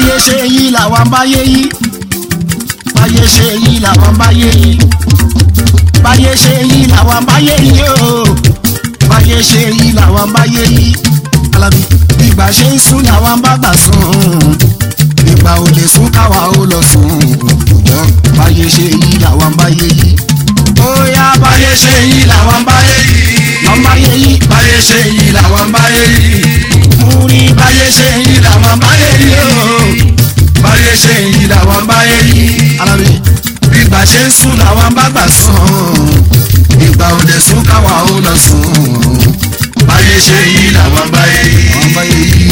báyé ṣe yí làwọn báyé yí báyé ṣe yí làwọn báyé yí báyé ṣe yí làwọn báyé yí o báyé ṣe yí làwọn báyé yí alábí ìgbà ṣe ń sún làwọn bá gbà sùn ìgbà ò lè sún káwa ó lọ sùn ṣùgbọ́n báyé ṣe yí làwọn báyé yí ó yá báyé ṣe yí làwọn báyé yí làwọn báyé yí báyé ṣe yí làwọn báyé yí mú rí báyé ṣe yí làwọn báyé yí o báyé ṣe yí làwọn báyé yí alábí ìgbà ṣe ń sùn làwọn bá gbà sùn ìgbà ò lè sún káwa ó lọ sùn báyé ṣe yí làwọn báyé yí. làwọn báyé yí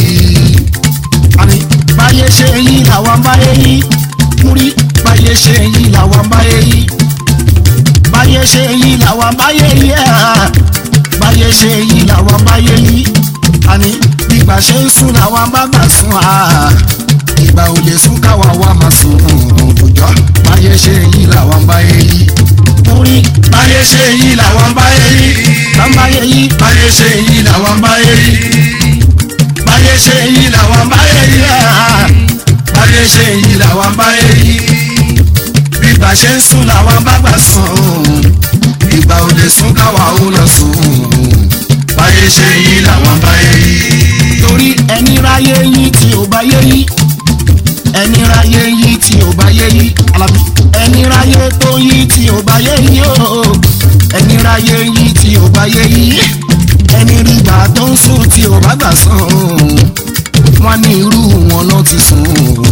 àní báyé ṣe yí làwọn báyé yí mú rí báyé ṣe yí làwọn báyé yí báyé ṣe yí làwọn báyé yí ah. báyé ṣe yí làwọn báyé yí àní ìgbà ṣe ń sùn làwọn bá gbà sùn ah. ìgbà ò lè sún káwa wá máa sùn òjò báyé ṣe yí làwọn báyé yí mú rí báyé ṣe yí làwọn báyé yí. làwọn báyé yí báyé ṣe yí làwọn báyé yí. báyé ṣe yí làwọn báyé yí. ah. báyé ṣe yí làwọn báyé yí. bígbà ṣe ń sùn làwọn bá gbà sùn. ìgbà ò lè sún káwa ó lọ sùn. báyé ṣe yí làwọn báyé yí. torí ẹni ráyé yí tí ò bá yé yí ẹni ráyé yí tí ò bá yé yí alábí ẹni ráyé tó yí tí ò bá yé yí o ẹni ráyé yí tí ò bá yé yí ẹni rí gbà tó ń sùn tí ò bá gbà sàn wọn ní irú wọn náà ti sùn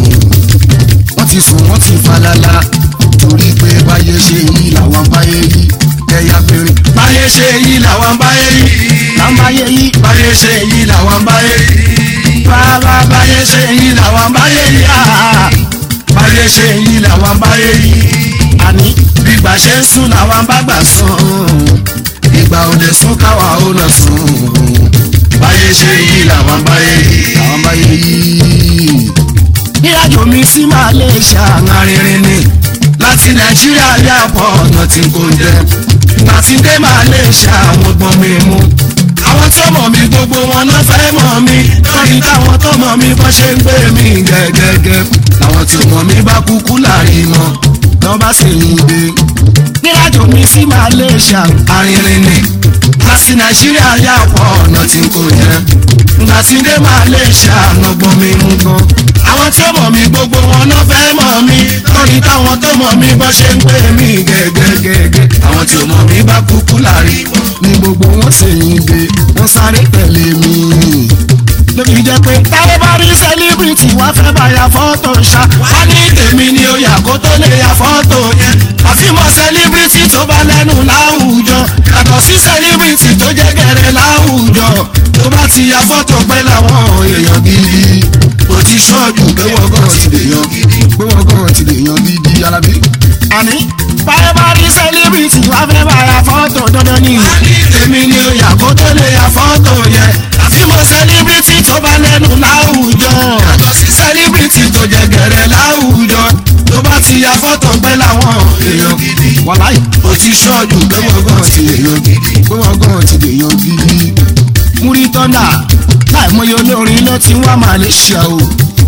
wọn ti sùn wọn ti falala torí pé báyé ṣe yí làwọn báyé yí ẹyà péré báyé ṣe yí làwọn báyé yí. làwọn báyé yí báyé ṣe yí làwọn báyé yí. bàbá báyé ṣe yí làwọn báyé yí. yá báyé ṣe yí làwọn báyé yí. àní bígbà ṣe ń sùn làwọn bá gbà sùn ìgbà ò lè sún káwa ó lọ sùn báyé ṣe yí làwọn báyé yí. àwọn báyé yí. ìrìnàjò mi sí Malaysia arìnrìn ni láti nàìjíríà yà pọ̀ ọ̀nà tí kò jẹ́ láti dé Malaysia àwọn gbọ́n mi mú àwọn tó mọ̀ mí gbogbo wọn náà fẹ́ mọ̀ mí lórí táwọn tó mọ̀ mí bọ́ ṣe ń gbé mi gẹ́gẹ́gẹ́ làwọn tí mọ̀ mí bá kúkú láàrin wọn lọ́ bá sì ń gbé. ìrìnàjò mi sí Malaysia arìnrìn ni láti nàìjíríà yà pọ̀ ọ̀nà tí kò jẹ́ láti dé Malaysia àwọn gbọ́n mi mú gan àwọn tí ó mọ̀ mí gbogbo wọn náà fẹ́ mọ̀ mí lórí táwọn tó mọ̀ mí bọ́ ṣe ń gbé mi gẹ́gẹ́gẹ́gẹ́ àwọn tí ó mọ̀ mí bá kúkú láàrin wọn. ni gbogbo wọn sì ń gbé wọn sáré tẹ̀lé mi. lóbi jẹ́ pé táwọn bá rí sẹ́líbìrìtì wá fẹ́ bá ya fọ́tò ṣá. wá ní tèmi ni ó yà kó tó lè ya fọ́tò yẹn àfihàn sẹ́líbírìtì tó bá lẹ́nu láwùjọ yàtọ̀ sí sẹ́líbírìtì tó jẹ́ gẹ̀rẹ́ láwùjọ tó bá ti ya fọ́tò pẹ́ láwọn èèyàn gidi ó ti ṣọ́ọ̀jù pé wọ́n gan ti lè yan gidi. pé wọ́n gan ti lè yan gidi alábí. àní táwọn bá rí sẹ́líbìrìtì wá fẹ́ bá ya fọ́tò dandan ni. wá ní tèmi ni ó yà kó tó lè ya fọ́tò yẹn àfihàn sẹ́líbírìtì tó bá lẹ́nu láwùjọ yàtọ̀ sí sẹ́líbírìtì tó jẹ́ gẹ̀rẹ́ láwùjọ tó bá ti ya fọ́tò pẹ́ láwọn èèyàn gidi wàláì ó ti ṣọ́ọ̀jù pé wọ́n gan ti lè yan gidi. pé wọ́n gan ti lè yan gidi. múrí tọ́ndà láìmọye olórin ló ti wá Malaysia o.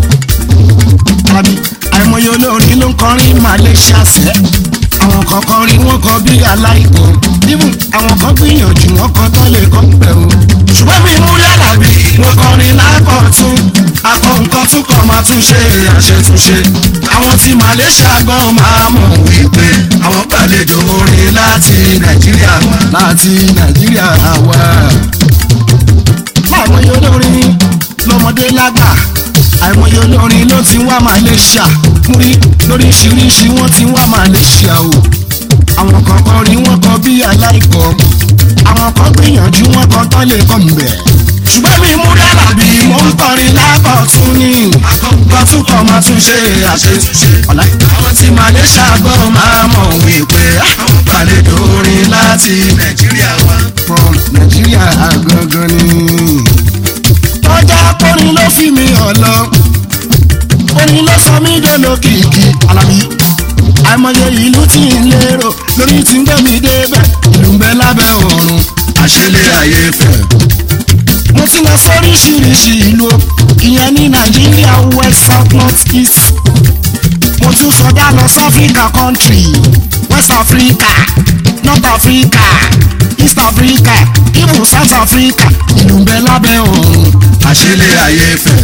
tàbí àìmọye olórin ló ń kọrin Malaysia sẹ́. àwọn kan kọrin wọn kọ bí aláìkọ. even àwọn kan gbìyànjú wọn kọ tán lè kọ́ pẹ̀ o. ṣùgbọ́n mi mú yàrá-bí mo kọrin lákọ̀tún akọ nǹkan tún kọ̀ máa tún ṣe àṣetúnṣe àwọn tí Malaysia gan máa mọ̀ wípé àwọn gbàlejò orin láti Nàìjíríà wá. láti Nàìjíríà wá. láìmọye olórin lọmọdé lágbà àìmọye olórin ló ti wá Malaysia múrí lóríṣiríṣi wọ́n ti wá Malaysia o àwọn kan kọrin wọ́n kọ bí aláìkọ àwọn kan gbìyànjú wọ́n kọ tán lè kọ mbẹ ṣùgbọ́n mi mú yàrá-bí mo ń kọrin lákọ̀tún ní akọ nǹkan tún kọ̀ máa tún ṣe àṣetúnṣe. ọ̀la àwọn tí Malaysia gan máa mọ̀ wípé àwọn gbàlejò orin láti Nàìjíríà wá. from Nàìjíríà gangan ni. tọ́jà kọrin ló fi mi hàn lọ orin ló sọ mí dolókìkí Alábí àìmọye ìlú tí ń lérò lórí tí ń gbé mi débẹ̀ ìlú ń bẹ lábẹ́ ọ̀run àṣẹlẹ̀ ayé fẹ́ mo ti lọ sóríṣiríṣi ìlú o, ìyẹn ní nàìjíríà west south north east mo tún sọdá lọ sí africa country west africa north africa east africa even south africa ìlú ń bẹ lábẹ́ ọ̀run àṣẹlẹ̀ ayé fẹ́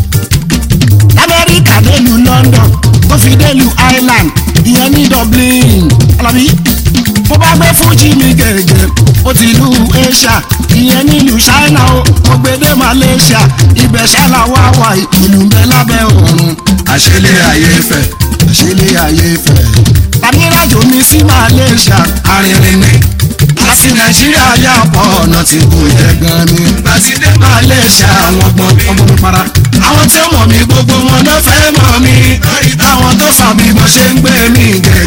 lamẹ́ríkà délùú london tó fi délùú ireland ìyẹn ní dublin alábí mo bá gbé fújì mi gẹ̀gẹ̀ ó ti lu asia ìyẹn nílùú china o mo gbé dé malaysia ibẹ̀ ṣáná wá wà ìlú ń bẹ lábẹ́ ọ̀run àṣẹlẹ̀ ayé fẹ́ àṣẹlẹ̀ ayé fẹ́. tàbírájò mi sí malaysia arìnrìn ni láti nàìjíríà yà pọ̀ ọ̀nà tí kò yẹ gan ni láti dé malaysia àwọn gbọ́n mi ọmọ mi para. àwọn tí ó mọ̀ mí gbogbo wọn ló fẹ́ mọ̀ mí lórí táwọn tó sọ bí mo ṣe ń gbé mi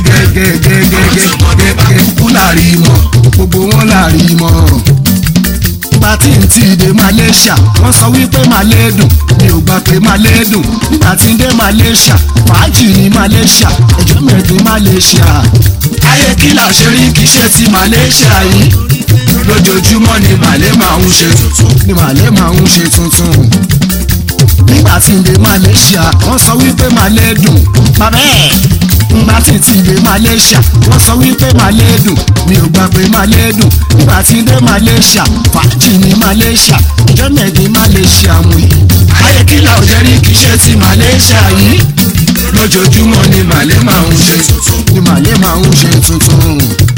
gẹ́gẹ́gẹ́gẹ́gẹ́gẹ́ kúkú láàrin mọ́ gbogbo wọn láàrin mọ́. nígbà tí n ti dé malaysia wọ́n sọ wípé malé dùn mi ò gbà pé malé dùn nígbà tí n dé malaysia fàájì ní malaysia ẹjọ́ mẹ́ẹ̀dín malaysia. ayé kí là ṣe rí kì í ṣe ti malaysia yìí lójoojúmọ́ ni màlẹ́ máa ń ṣe tuntun ni malé máa ń ṣe tuntun. nígbà tí n dé malaysia wọ́n sọ wípé malé dùn bàbá ẹ̀ nígbà tí n ti dé malaysia wọ́n sọ wípé malé dùn mi ò gbà pé malé dùn nígbà tí n dé malaysia fàájì ní malaysia ìjọ mẹ́ẹ̀dín malaysia mú yìí. ayé kí là ṣe rí kì í ṣe ti malaysia yìí lójoojúmọ́ ni màlẹ́ máa ń ṣe tuntun ni malé máa ń ṣe tuntun.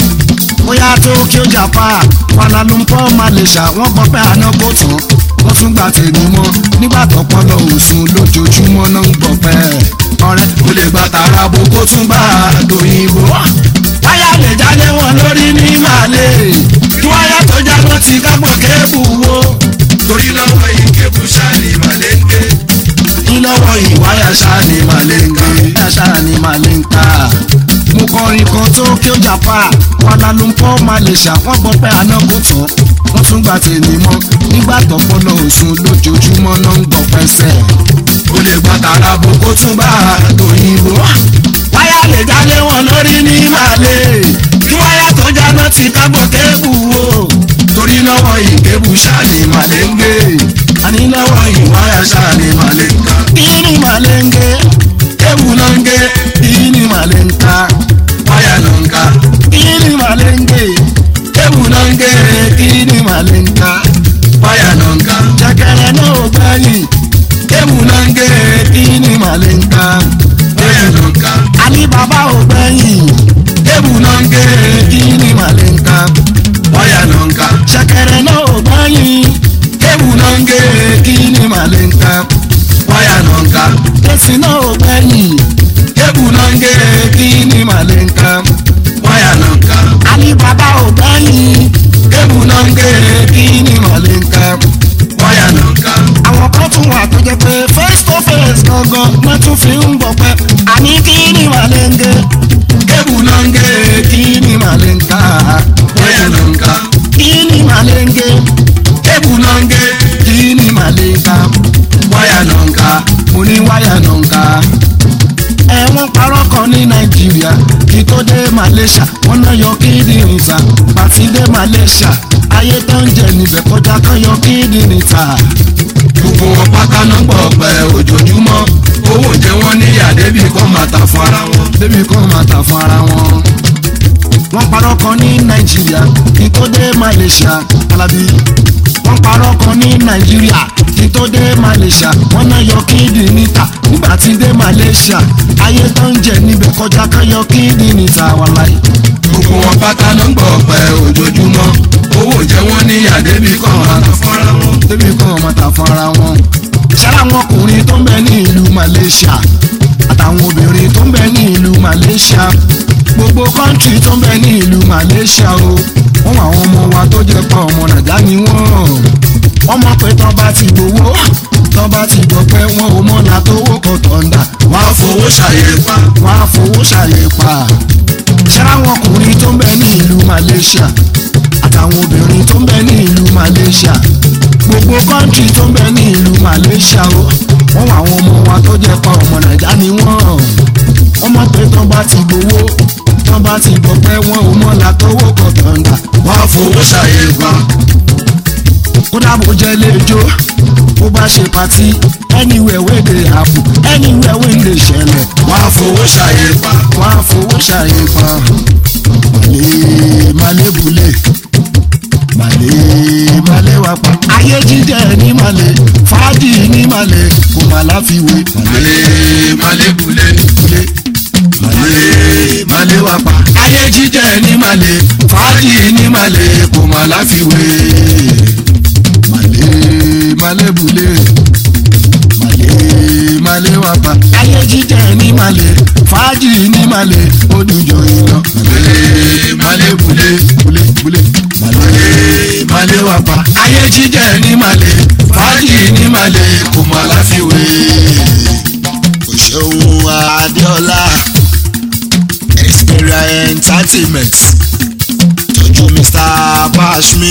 bóyá Tokyo Japan Kuala Lumpur Malaysia wọ́n gbọ́ pé àná kò tán wọ́n tún gbà tèmi mọ́ nígbà tó pọ́lọ òsùn lójoojúmọ́ náà ń gbọ́ pẹ́. ọ̀rẹ́ ó lè gba tààrà bó kó tún bá àdóyìnbó wáyà lè jáde wọn lórí ní màlẹ́ kí wáyà tó jábọ́ ti kápọ̀ kébù wo torí lọ́wọ́ yìí kébù ṣáàlì màlẹ́ ń gbé ìlọ́wọ́ ìwáyà ṣáà ni màlẹ́ ń gbé ìwáyà ṣáà ni màlẹ́ ń ká. mo kọrin kan Tokyo Japan Kuala Lumpur Malaysia wọ́n gbọ́ pé àná kò tán wọ́n tún gbà tèmi mọ́ nígbà tó pọ́lọ òsùn lójoojúmọ́ náà ń gbọ́ pẹ́sẹ̀. ó lè gba tààrà bó kó tún bá àdóyìnbó wáyà lè jáde wọn lórí ní màlẹ́ kí wáyà tó jábọ́ ti kápọ̀ kébù wo torí lọ́wọ́ yìí kébù ṣáàlì màlẹ́ ń gbé àní lọ́wọ́ ìwáyà ṣáàlì màlẹ́ ń ká ìní màlẹ́ ń gé kébù ló ń gé ìní màlẹ́ ń ká wáyà ló ń ká ìní màlẹ́ ń gé kébù ló ń gé ìní màlẹ́ ń ká wáyà ló ń ká jẹkẹrẹ náà ò gbẹ̀yìn kébù ló ń gé ìní màlẹ́ ń ká wáyà ló ń ká àní bàbá ò gbẹ̀yìn kébù ló ń gé ìní màlẹ́ ń ká wáyà ló ń ká jẹkẹrẹ náà ò gbẹ̀yìn kébù ló ń gé ìní màlẹ́ ń ká wáyà ló ń ká èsì náà ò gbẹ̀yìn kébù ló ń gé ìní màlẹ́ ń ká wáyà ló ń ká àní bàbá ò gbẹ̀yìn kébù ló ń gé ìní màlẹ́ ń ká. wáyà ló ń ká àwọn kan tún wà tó jẹ́ pé face to face gangan wọ́n tún fi ń bọ̀ pẹ́ àní kí ni màlẹ́ńgé kébù ló ń gé kí ni màlẹ́ńká wáyà ló ń ká kí ni màlẹ́ńgé kébù ló ń gé kí ni màlẹ́ńká wáyà ló ń ká mo ní wáyà náà ń ká. ẹ̀wọ̀n parọ́ kan ní nàìjíríà kí tó dé malaysia wọ́n náà yọ kíndìnrín ta pàtí dé malaysia ayé tó ń jẹ níbẹ̀ kọjá kan yọ kíndìnrín ta. gbogbo wọn pátá náà gbọ́ pẹ́ ojoojúmọ́ owó jẹ wọ́n ní àdébì kan máa ta fún ara wọn. débi kan máa tà fún ara wọn. wọ́n parọ́ kan ní nàìjíríà kí tó dé malaysia alábí. wọ́n parọ́ kan ní nàìjíríà kí tó dé malaysia wọ́n náà yọ kíndìnrín ta nígbà tí dé malaysia ayé tó ń jẹ níbẹ̀ kọjá kan yọ kíndìnrín ta wàláì. gbogbo wọn pátá náà gbọ́ pẹ́ ojoojúmọ́ owó jẹ wọ́n ní àdébì kan máa ta fún ara wọn. débi kan máa tà fún ara wọn. ṣára àwọn ọkùnrin tó ń bẹ ní ìlú malaysia àtàwọn obìnrin tó ń bẹ ní ìlú malaysia gbogbo kọ́ńtì tó ń bẹ ní ìlú malaysia o wọ́n àwọn ọmọ wa tó jẹ́ pa ọmọ nàìjà ni wọ́n wọ́n mọ̀ pé tọ́ bá ti gbowó tọ́ bá ti gbọ́ pé wọ́n ò mọ̀nà tó wó kọ́ tọ̀ǹda wọ́n á fowó ṣàyẹ̀pá wọ́n á fowó ṣàyẹ̀pà ṣára àwọn ọkùnrin tó ń bẹ ní ìlú malaysia àtàwọn obìnrin tó ń bẹ ní ìlú malaysia gbogbo kọ́ńtì tó ń bẹ ní ìlú malaysia o wọ́n wà àwọn ọmọ wa tó jẹ́ pa ọmọ nàìjà ni wọ́n wọ́n mọ̀ pé tọ́ bá ti gbowó tọ́ bá ti gbọ́ pé wọ́n ò mọ̀nà tó wó kọ́ tọ̀ǹda wọ́n á fowó ṣàyẹ̀pá kódà bó jẹ́ lẹ́jọ́ bó bá ṣe patí anywhere wey dey happen anywhere wey dey ṣẹlẹ̀ wọ́n á fowó ṣàyè pa. wọ́n á fowó ṣàyè pa màlẹ́ màlẹ́bùlẹ̀ màlẹ́ màlẹ́ wà pa. ayé jíjẹ ní màlẹ́ fàájì ní màlẹ́ kò má láfiwé Màlẹ́ màlẹ́bùlẹ̀. màlẹ́ màlẹ́ màlẹ́ wà pa. Ayé jíjẹ ní màlẹ́, fàájì ní màlẹ́, kò má láfiwé. màlẹ́ màlẹ́bùlẹ̀ màlẹ́ màlẹ́ wà pa. ayé jíjẹ ní màlẹ́ fàájì ní màlẹ́ odùjọ iná. Màlẹ́ màlẹ́bùlẹ̀. bùlẹ̀ bùlẹ̀ màlẹ́ màlẹ́ wà pa. Ayé jíjẹ ní màlẹ́, fàájì ní màlẹ́, kò má láfiwé. òṣèlú adéọlá Xperia entertainment tọ́jú mr bashmi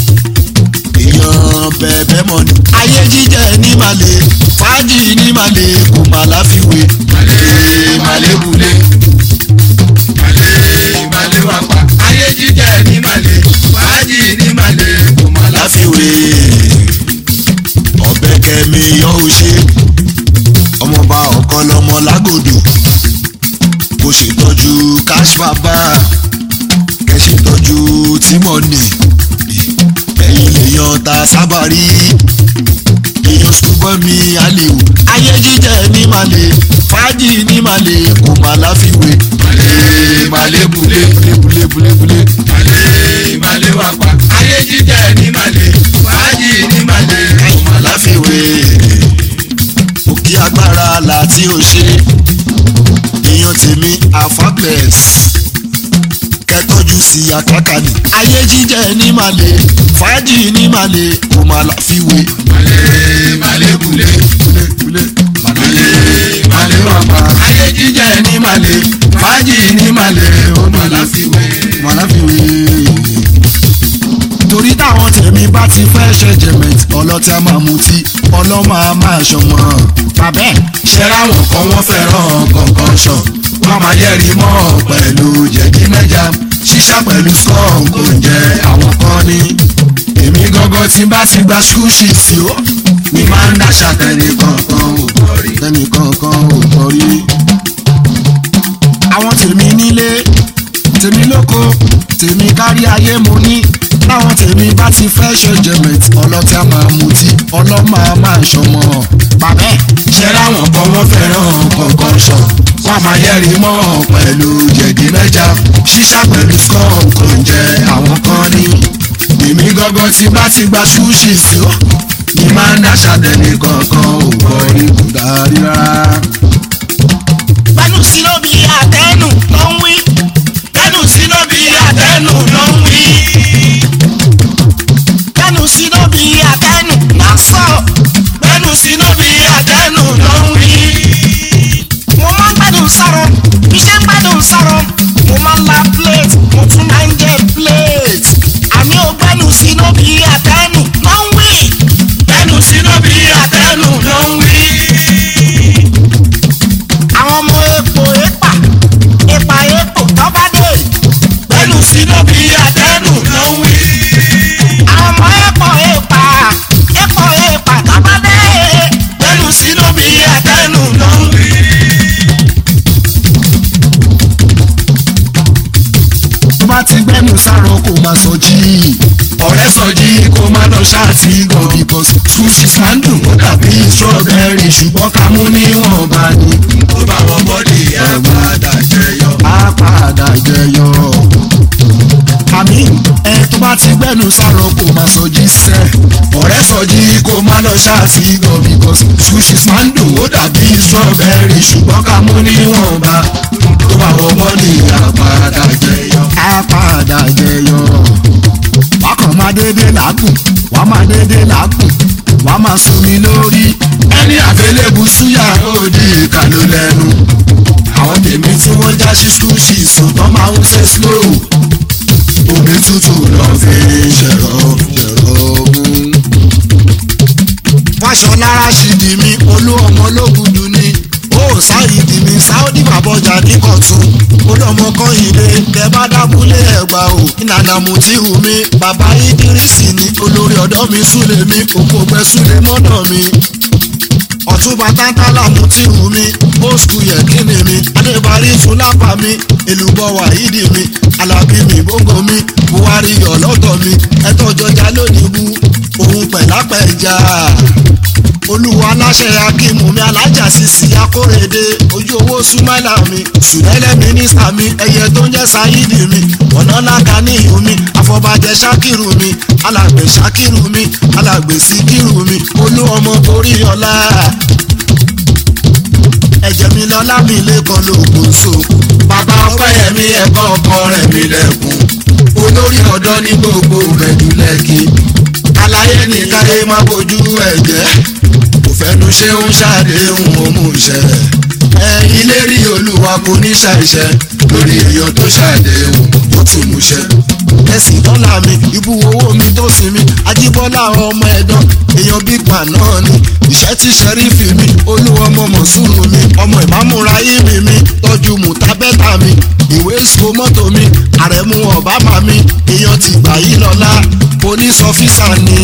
èèyàn bẹ̀bẹ̀ mọ́ni. ayé jíjẹ ní màlẹ́ fàájì ní màlẹ́ kò má láfiwé. Màlẹ́ màlẹ́bùlẹ̀. Màlẹ́ màlẹ́ wà pa. Ayé jíjẹ ní màlẹ́, fàájì ní màlẹ́, kò má láfiwé. láfiwé ọbẹ̀ kẹmi yọ ò ṣe ọmọọba ọ̀kan lọmọ lágòdò kò ṣètọ́jú cash baba kẹ ṣètọ́jú tímọ̀nì ẹ̀yìn èèyàn ta sábà rí èèyàn ṣùgbọ́n mi àlèwò ayé jíjẹ ní màlè fàájì ní màlè kò má láfiwé Màlẹ́ màlẹ́bùlẹ̀. búlébúlébúlébúlé Màlẹ́ màlẹ́ wà pa. Ayé jíjẹ ní màlẹ́, fàájì ní màlẹ́, kò má láfiwé. òkè agbára láti ò ṣe èèyàn tèmi afabes kẹtọjú sí àkàkàní. ayé jíjẹ ní màlè fàájì ní màlè kò má láfiwé. Màlẹ́ màlẹ́bùlẹ̀. Màlẹ́ màlẹ́ wà pa. Ayé jíjẹ ní màlẹ́, fàájì ní màlẹ́, ó má láfiwé. má láfiwé. torí táwọn tèmi bá ti fẹ́ ṣe jẹ̀mẹ̀t ọlọ́tí a máa mutí ọlọ́mọ a máa ṣọmọ. bàbẹ́ ṣẹ́ra wọn kan wọ́n fẹ́ràn kọ̀ọ̀kan ṣàn wọ́n máa yẹ́rìí mọ́ pẹ̀lú jẹ̀dí mẹ́ja ṣíṣá pẹ̀lú skunk oúnjẹ àwọn kan ní. èmi gangan tí bá ti gba school shit sí ó ní máa ń dáṣà tẹ̀lé kankan ò gbọ́ rí. tẹnìkankan ò gbọ́ rí. àwọn tèmi nílé tèmi lóko tèmi kárí ayé mo ní táwọn tèmi bá ti fẹ́ ṣe jẹ̀mẹ̀t ọlọ́tí a máa mutí ọlọ́mọ a máa ṣọmọ. bàbẹ́ ṣẹ́ra wọn kan wọ́n fẹ́ràn kọ̀ọ̀kan ṣàn wọ́n máa yẹ́rìí mọ́ pẹ̀lú jẹ̀dí mẹ́ja ṣíṣá pẹ̀lú skunk oúnjẹ àwọn kan ní. èmi gangan tí bá ti gba school shit sí ó ní máa ń dáṣà tẹ̀lé kankan ò gbọ́ rí. kò dárí rárá. Gbẹ́nu sínú bí àtẹnu ló ń wí. Gbẹ́nu sínú bí àtẹnu ló ń wí. Gbẹ́nu sínú bí àtẹnu ló ń sọ. Gbẹ́nu sínú bí àtẹnu ló ń wí. Mo máa ń gbẹ́dùn sọ̀rọ̀, iṣẹ́ ń gbẹ́dùn sọ̀rọ̀. Mo máa ń la plate, mo tún máa ń jẹ plate. Àní o gbẹ́nu sínú bí àtẹnu ló ń wí. Gbẹ́nu sínú bí àtẹnu ló ń wí àwọn ọmọ epo epa epa epo tọ́ba dé gbẹ́nu sínú bí àtẹnu ló ń wí. àwọn ọmọ epo epa epo epa tọ́ba dé gbẹ́nu sínú bí àtẹnu ló ń wí. tó bá ti gbẹ́nu sáró kò máa sọ jí. ọ̀rẹ́ sọjí kó má lọ ṣáàtì gan because school fees máa ń dùn ó dàbí strawberry ṣùgbọ́n ká mú níwọ̀nba ni. tó bá wọ bọ́dì àgbàdà jẹyọ. á padà jẹyọ. àmì ẹ tó bá ti gbẹ́nu sáró kò máa sọ jí sẹ́. ọ̀rẹ́ sọjí kó má lọ ṣáàtì gan because school fees máa ń dùn ó dàbí strawberry ṣùgbọ́n ká mú níwọ̀nba. tó bá wọ bọ́dì àgbàdà jẹyọ. á padà jẹyọ. wákàn máa dédé làágùn wá máa dédé làágùn wá máa sunmi lórí. ẹni àfẹlẹ́bù súyà òdì ìkàlù lẹ́nu. àwọn tèmi tí wọ́n já sí skul ṣì sùn tán máa ń ṣe slow. omi tútù lọ fi ṣẹ̀rọ ṣẹ̀rọ ogun. fàṣọlá rashidi mi olú ọmọ ológun dùn ní ó sáyidì mi sáódì bàbọjà ní kọ̀tún ó olómọ kan ilé tẹ bá dábúlé ẹgbà o ìnànà mo ti hù mí bàbá ìdírísì ni olórí ọ̀dọ́ mi súlẹ̀ mi òkú ọgbẹ́ súlẹ̀ mọ́nà mi ọ̀túnba tántálà mo ti hù mí old school yẹ kíni mi adébárí fúlápà mi èlùbọ̀ wàhídì mi alábí mi gbóngò mi buhari ọlọ́tọ̀ mi ẹ̀tọ́ jọjà lónìí bú òun pẹ̀lápẹ̀já olúwa aláṣẹ akímù mi alájà sisi akórèdé ojú owó súnmọ́là mi sùlẹ́lẹ̀ mínísítà mi ẹyẹ tó ń jẹ́ sáyídì mi ọ̀nà lága ní ìhù mi àfọ̀bàjẹ́ sákìrù mi alàgbè sákìrù mi alàgbè síkìrù mi olú ọmọ torí ọlá ẹ̀jẹ̀ mi lọ́lá mi lẹ́kọ̀ọ́ lóògùn so bàbá ọpẹ́yẹmí ẹ̀kọ́ ọkọ rẹ̀ mi lẹ́kùn olórí ọ̀dọ́ ní gbogbo rẹ̀dú lẹ́kì aláyé ní káyé má bójú ẹ̀jẹ̀ kò fẹ́nu ṣe ń ṣàdéhùn òmùṣẹ́ ẹ ilé rí olúwa kò ní ṣàìṣẹ́ lórí èèyàn tó ṣàdéhùn ó tún múṣẹ́. ẹ̀sìn dọ́là mi ibú owó mi tó sin mi ajíbọ́lá ọmọ ẹ̀dán èèyàn big man náà ni ìṣẹ́ tí sẹ́rífì mi olúwọmọ mọ̀súrù mi ọmọ ìmámúra ìmì mi tọ́jú mùtábẹ́tà mi ìwé ìsìkò mọ́tò mi àrẹ̀mú ọ̀bámà mi èèyàn ti gbà yí lọ́lá police officer ni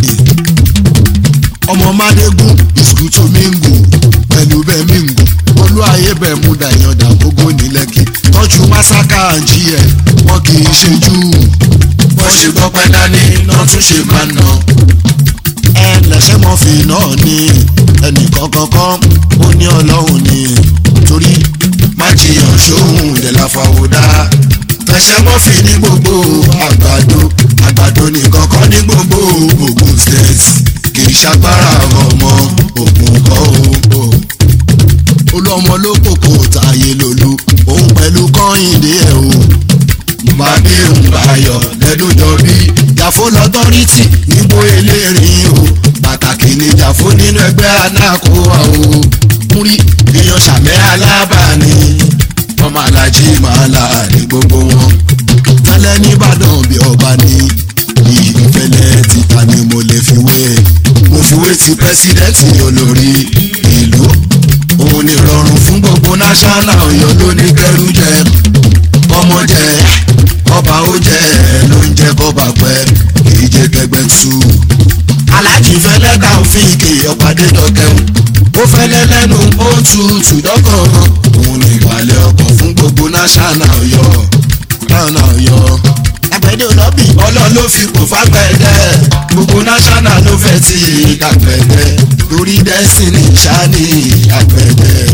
ọmọ mádégún ìsìkútù mingu pẹ̀lú bẹ́ẹ̀ mingu olú ayé bẹ́ẹ̀ mú dàyàndà gbogbo ní lẹ́kì tọ́jú masaka àǹjí ẹ̀ wọ́n kì í ṣe jù bọ́ ṣe gbọ́ pẹ́ dání náà tún ṣe máa ná. ẹ lẹ́sẹ̀ mọ́fì náà ni ẹnìkan kankan ó ní ọlọ́run ni torí má jiyàn sóhun ìdẹ̀lá fàwọ́dá fẹsẹ̀ mọ́fì ní gbogbo àgbàdo àgbàdo nìkan kọ́ ní gbogbo Ògùn state kì í ṣagbára ọmọ Ògùn kọ́ o. olú ọmọ ló kòkò tààyè lòlú òun pẹ̀lú kọ́hìndé ẹ̀ o. Bàbí Òǹbàyọ̀ lẹ́dọ̀jọ́ bí jàfó lọ́tọ́rìtì níbo eléyìí o pàtàkì ní jàfó nínú ẹgbẹ́ anákòwà o. múrí èèyàn sàmẹ́ alábàání ọmọ alájí máa là ní gbogbo wọn. tẹ́lẹ̀ nìbàdàn bí ọba ní ìfẹ́lẹ́ títa ni mo lè fi wé mo fi wé ti pẹ́sidẹ́ǹtì olórí ìlú òun ni rọrùn fún gbogbo náṣánà ọ̀yọ́ ló ní kẹrù jẹ ọmọ jẹ ọba ó jẹ ló ń jẹ kọba pẹ kì í jẹ kẹgbẹ tú. aláàjì fẹlẹ ká òfin ìkè ọ̀pàdé dọ̀kẹ́hùn ó fẹlẹ lẹ́nu ó tutù dọ́kàn òun ni ìwàlẹ̀ ọkọ̀ fún gbogbo náṣánà ọ̀yọ́ náà ọ̀yọ́ àgbẹ̀dẹ olọ́bì ọlọ́run ló fi kò fàgbẹ́dẹ́ gbogbo náṣánà ló fẹ́ ti àgbẹ̀dẹ́ lórí dẹ́sìnì ṣáàní àgbẹ̀dẹ́